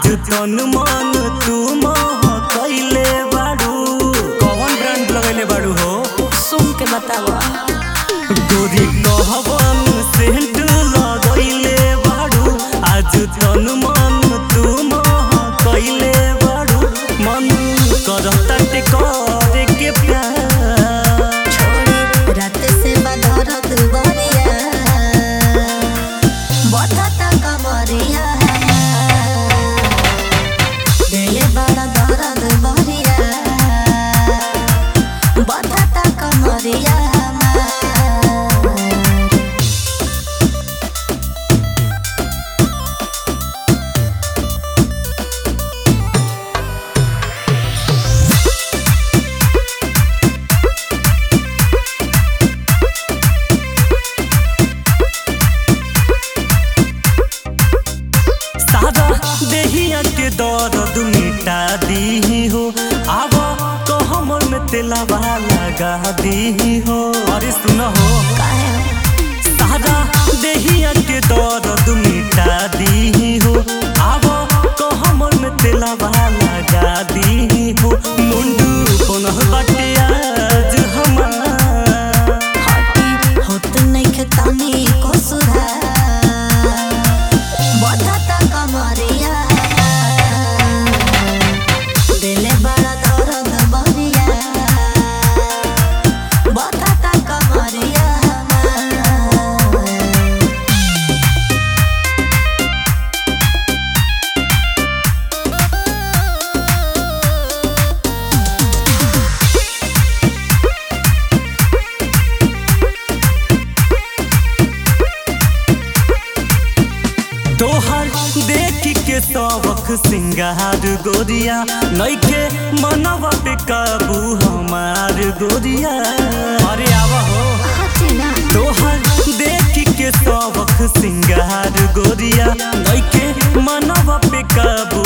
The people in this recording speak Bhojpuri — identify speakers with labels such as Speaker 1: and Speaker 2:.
Speaker 1: तन मन तू मह कैले बाड़ू कौन ब्रांड लगैले बाड़ू हो
Speaker 2: सुन के बतावा
Speaker 1: गोरी कहवन सेंट लगैले बाड़ू आज तन मन तू मह कैले बाड़ू मन करता ते करे के प्यार
Speaker 2: छोड़ी रात से बदरत बरिया बता कमरिया दिले बड़ा दर्द बरिया बता कमरिया
Speaker 1: सादा देहिया के दर्द मिटा दी हो आब तो हमर में तेलावा लगा दी हो अरे सुन हो सादा देहिया के दर्द मिटा दी हो आब तो हमर में तेलावा लगा दी हो मुंडू कोनह बाटे आज हमार
Speaker 2: हटी होत नइखे तनी को सुधार बता कमरिया दिले बड़ा दर्द बरिया बता कमरिया
Speaker 1: तोहर देख के सबक सिंगार गोरिया नइखे मनवा पे काबू हमार गोरिया अरे आव हो
Speaker 2: हटिना
Speaker 1: तोहर देख के सबक सिंगार गोरिया नइखे मनवा पे काबू